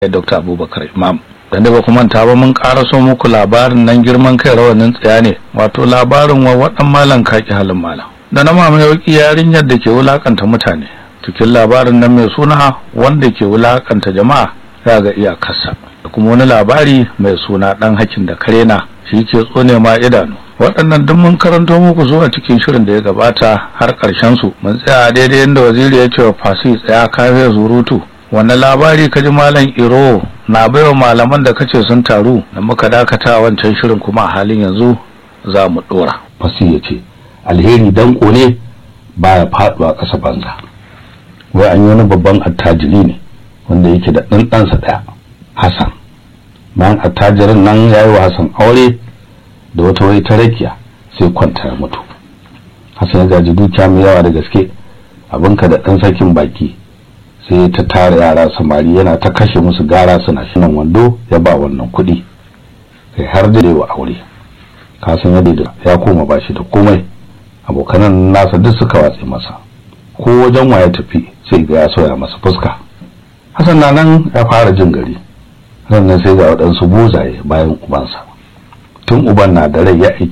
Dr. Abubakar Imam. Dan da ba ku manta ba mun karaso muku labarin nan girman kai rawanin tsaya ne wato labarin wa wadan malam kaki halin malam. Da na mamaye waki yarinyar da ke wulakanta mutane. Cikin labarin nan mai suna wanda ke wulakanta jama'a ya ga iyakarsa. Da kuma wani labari mai suna dan hakin da karena shi ke tsone ma idanu. waɗannan duk mun karanto muku zuwa cikin shirin da ya gabata har ƙarshen su mun tsaya daidai inda waziri ya ce wa fasi tsaya kafe zurutu wannan labari ka ji malam iro na baiwa malaman da kace sun taru da muka dakata wancan shirin kuma a halin yanzu za mu ɗora. fasi ya ce alheri danko ne baya faɗuwa ƙasa banza wai an yi wani babban attajiri ne wanda yake da ɗan ɗansa ɗaya hassan bayan attajirin nan ya yi wa hassan aure da wata wai ta rakiya sai kwanta ya mutu hassan ya gaji dukiya mai yawa da gaske abinka da ɗan sakin baki sai ta tara yara samari yana ta kashe musu gara suna shinan wando ya ba wannan kuɗi kai har da wa aure kasan yadda ya koma ba shi da komai abokanan nasa duk suka watse masa ko wajen waya tafi sai ga ya soya masa fuska hassan na nan ya fara jin gari nan sai ga waɗansu buzaye bayan ubansa tun uban na da rai ya aiki